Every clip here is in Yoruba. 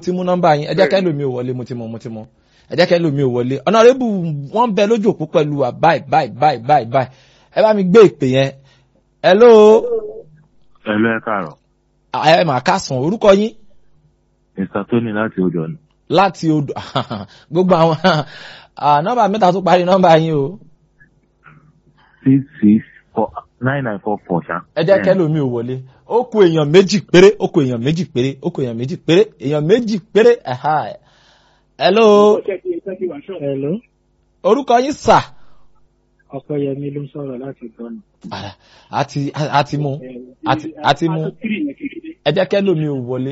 ti mú nọ́mbà yín ẹ jẹ́ kẹ́ lómi ò wọlé mo ti mọ mo ti mọ ẹ jẹ́ kẹ́ lómi ò wọlé ọ̀nàrẹ́bù wọ́n bẹ lójú òpó pẹ̀lú wa báyìí báyìí báyìí báyìí báyìí ẹ bá mi gbé ìpè yẹn hello Ẹ̀lú ẹ káàárọ̀. ẹ mà kásán orúkọ yín Mr. Tony láti odò ọ̀nà. láti odò gbogbo àwọn ah, nọ́mbà mẹ́ta tó parí nọ́mbà yín o Six six four nine nine four four ṣá. ẹ jẹ́ kẹ́ lómi ò wọlé ó kù èèyàn méjì péré ó kù èèyàn méjì péré ó kù èèyàn méjì péré èèyàn méjì péré ẹ̀há hello Hello, orúkọ yín sà Ọpẹ́yẹmí ló ń sọ̀rọ̀ láti gbọ́nà. Ah, àti àti mú àti àti mú ẹ jẹ́ kẹ́ lómi ò wọlé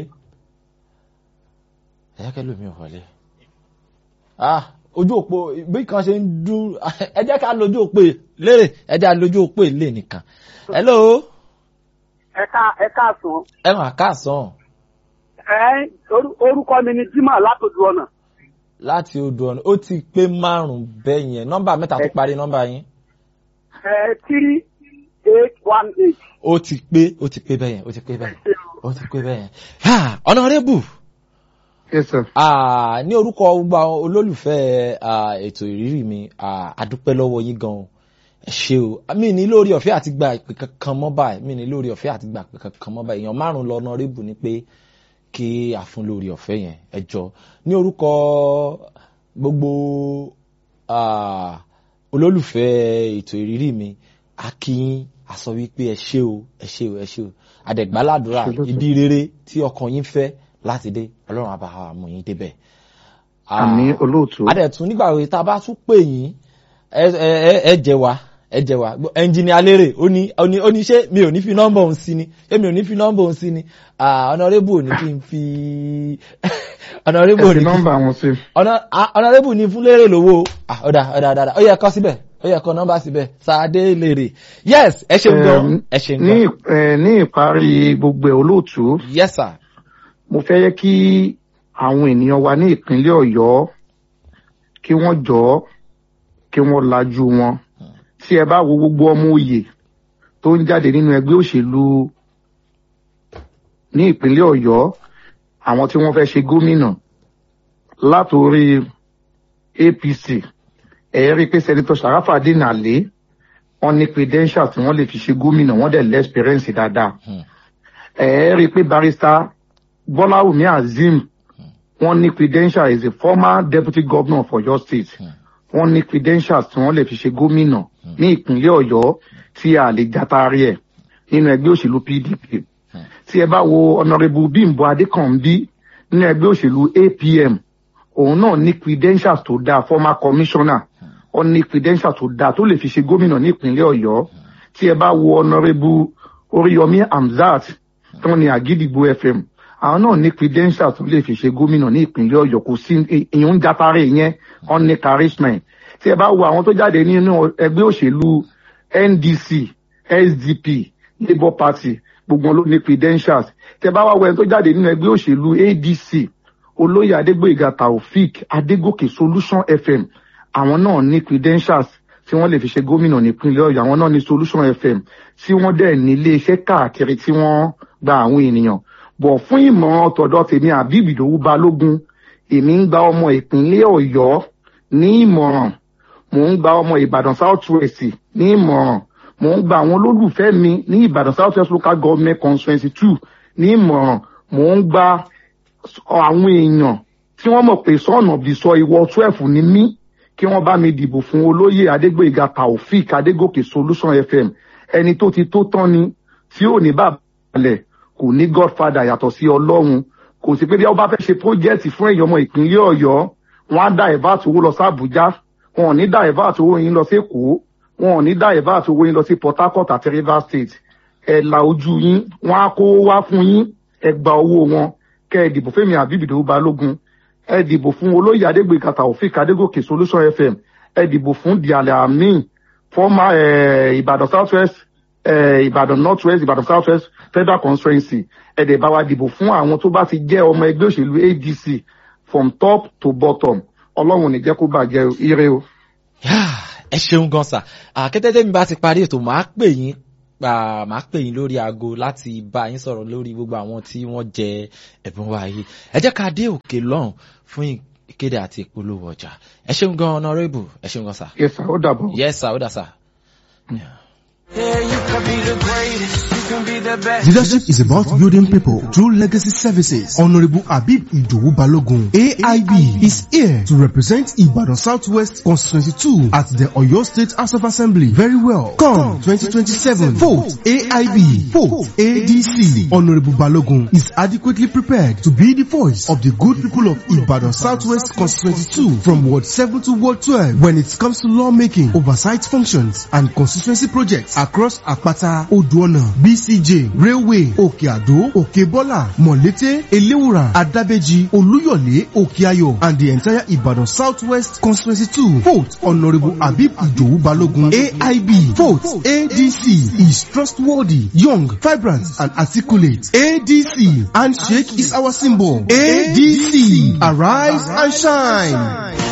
ẹ jẹ́ kẹ́ lómi ò wọlé ah ojú òpó bí kan ṣe ń dún ẹ jẹ́ ká lójú òpó lérè ẹ jẹ́ lójú òpó ilé nìkan hello ẹ̀ka ẹ̀ka sùn. ẹ mà káàsán ẹ orú- orúkọ mi ni Jimoh látòdù ọ̀nà. láti odò ọ̀nà ó ti pé márùn-ún bẹ́ẹ̀ yẹn nọ́mbà mẹ́ta tó parí nọ́mbà yín ẹ three eight one eight. ó ti pé ó ti pé bẹ́ẹ̀ yẹn ó ti pé bẹ́ẹ̀ yẹn ó ti pé bẹ́ẹ̀ yẹn Ah, honorable Yes, sir. Ah, ní orúkọ gbogbo àwọn olólùfẹ́ ah, ètò ìrírí mi ah, adúpẹ́ lọ́wọ́ yín gan-an ẹ ṣé o mi ní lórí ọ̀fẹ́ àti gba ìpè kankan mọ́ báyìí mi ní lórí ọ̀fẹ́ àti gba ìpè kankan mọ́ báyìí èèyàn márùn-ún lọ honorable ni pé kí a fún lórí ọ̀fẹ́ yẹn ẹ jọ ní orúkọ gbogbo ah, olólùfẹ́ ètò ìrírí mi a kí yín a sọ wípé ẹ ṣé o ẹ ṣé o ẹ ṣé o àdẹ̀gbáládùra Absolutely. ibi rere tí ọkàn yín fẹ́ láti dé ọlọ́run á bá wa mú yín débẹ̀. Ah, Àmì olóòtú. adẹ̀tún nígbà wo tá a bá tún pè yín ẹ ẹ ẹ jẹ wa ẹ jẹ wa ẹnjìnìá lérè ó ní ó ní ó ní ṣé mi ò ní fi nọ́mbà òun sí ni ṣé mi ò ní fi nọ́mbà òun sí ni ọ̀nàrẹ́bù ò ní kí n fi ọ̀nàrẹ́bù ò Ẹ ní fi kí n nọ́mbà wọn sí. ọ̀nà- ah, ọ̀nàrẹ́bù ní fún lérè lówó Ah, ọ̀dà ọ̀dà ọ̀dà ó yẹ kọ́ síbẹ̀ ó yẹ kọ́ nọ́mbà síbẹ̀ sáadé lérè yes ẹ ṣeun gan ẹ ṣeun Ní gan ìp- eh, ní ìparí gbogbo ẹ̀ olóòtú, yes sir mo fẹ́ yẹ kí àwọn ènìyàn wa ní ìpínlẹ̀ Ọ̀yọ́ kí wọ́n jọ̀ọ́ kí wọ́n lajú wọn. Tí ẹ bá wo gbogbo ọmọ òye tó ń jáde nínú ẹgbẹ́ òṣèlú ní ìpínlẹ̀ Ọ̀yọ́, àwọn tí wọ́n fẹ́ ṣe gómìnà látòrí APC, ẹ rí i pé Sẹ́nitọ̀ Sàráfàdín Àlé wọ́n ní credentials tí wọ́n lè fi ṣe gómìnà wọ́n dẹ̀ lẹ́spẹ̀rẹ́ǹsì dáadáa. Hmm. ẹ rí i pé barrister Bọ́láwùmí Azeem wọ́n ní credential as a former deputy governor of Ọ̀yọ́ state wọ́n ní credentials tí wọ́n lè fi ṣe gómìnà ní ìpínlẹ̀ Ọ̀yọ́ tí a lè jatari ẹ̀ nínú ẹgbẹ́ òṣèlú PDP tí ẹ bá wo honourable Bímbọ́ Adékànbí nínú ẹgbẹ́ òṣèlú APM òun náà ní credentials tó dáa former commissioner ó ní credentials tó dáa tó lè fi ṣe gómìnà ní ìpínlẹ̀ Ọ̀yọ́ tí ẹ bá wo honourable Oríyọmí Hamzat tó ní Àgídìgbò FM àwọn náà ní credentials tó lè fi ṣe gómìnà ní ìpínlẹ̀ Ọ̀yọ́ kò sí ìyún jatare yẹn ó ní charisma ẹ̀. tí ẹ bá wo àwọn tó jáde nínú ẹgbẹ́ òṣèlú NDC SDP Labour Party gbogbo wọn ló ní credentials tí ẹ bá wá wo ẹni tó jáde nínú ẹgbẹ́ òṣèlú ADC olóyè adégbòyìgá taofik adégòkè solution fm àwọn náà ní credentials tí wọ́n lè fi ṣe gómìnà nípínlẹ̀ ọ̀yọ́ àwọn náà ní solution fm tí wọ́n dẹ̀ ní iléeṣẹ́ káàkiri tí wọ́n gba àwọn ènìyàn bọ̀ fún ìmọ̀ràn tọ̀dọ̀ tèmi àbíbì ìdòwú balógun èmi ń gba ọmọ ìpínlẹ̀ ọ̀yọ́ ní ìmọ̀ràn mò ń gba ọmọ ìbàdàn south west ní ìmọ̀ràn mò ń gba àwọn olólùfẹ́ mi ní ìbàdàn south west local government constituency two ní ìmọ̀ràn mò ń gba àwọn èèyàn tí wọ́n mọ̀ pé son of the soil ìwọ twelve ni mí kí wọ́n bá mi dìbò fún olóyè adégbèga taofik adégòkè solution fm ẹni tó ti tó tán ni tí ò ní bàbálẹ̀ kò ní godfather yàtọ̀ sí ọlọ́run kò sí pé bí wọ́n bá fẹ́ ṣe project fún èèyàn ọmọ ìpínlẹ̀ ọ̀yọ́ wọ́n á dá ẹ̀bá owó lọ sí àbújá wọn ò ní dá ẹ̀bá owó yín lọ sí èkó wọn ò ní dá ẹ̀bá owó yín lọ sí port harcourt àti rivers state ẹ̀ la ojú yín wọ́n á kó wá fún yín ẹ gba owó wọn kẹ ẹ dìbò fẹmi àbíbìdó balógun ẹ dìbò fún olóyè adégbèkà taofik adégòkè solution fm ẹ dìbò fún dialẹ amin former ẹ ìbàdàn south west ẹ ìbàdàn north west ìbàdàn south west federal constituency ẹ dẹ̀ bá wa dìbò fún àwọn tó bá ti jẹ́ ọmọ ẹgbẹ́ òṣèlú adc from top to bottom ọlọ́run ò ní jẹ́ kó bàjẹ́ ire o. ẹ ṣeun gan sa àkẹ́tẹ́tẹ́ mi bá ti parí ètò màá pè yín ah, màá pè yín lórí aago láti bá yín sọ̀rọ̀ lórí gbogbo àwọn tí wọ́n jẹ ẹ̀bùn wa yìí ẹ jẹ́ ká dé òkè lọ́hùn fún ìkéde àti ìpolówó ọjà ẹ ṣeun gan honourable ẹ ṣeun gan sir. yes sir ó dàbọ̀. yes sir ó dà sir. Leadership is about building people through legacy services. Honorable Abib Idowu Balogun, AIB, is here to represent Ibadan Southwest Constituency 2 at the Oyo State House of Assembly. Very well. Come 2027. Vote AIB. Vote ADC. Honorable Balogun is adequately prepared to be the voice of the good people of Ibadan Southwest Constituency 2 from Ward 7 to Ward 12 when it comes to lawmaking, oversight functions, and constituency projects across Akpata, Oduona, BCJ, Railway, Òkè Àdó, Òkè Bọ́là, Mọ̀lété, Eléwùrà, Adábẹ́jì, Olúyọ̀lé, Òkè Ayọ̀, and the entire Ibadan Southwest Constituency 2. Vote Honorable Abib Idowu Balogun, AIB. Vote ADC is trustworthy, young, vibrant, and articulate. ADC, handshake is our symbol. ADC, arise and shine.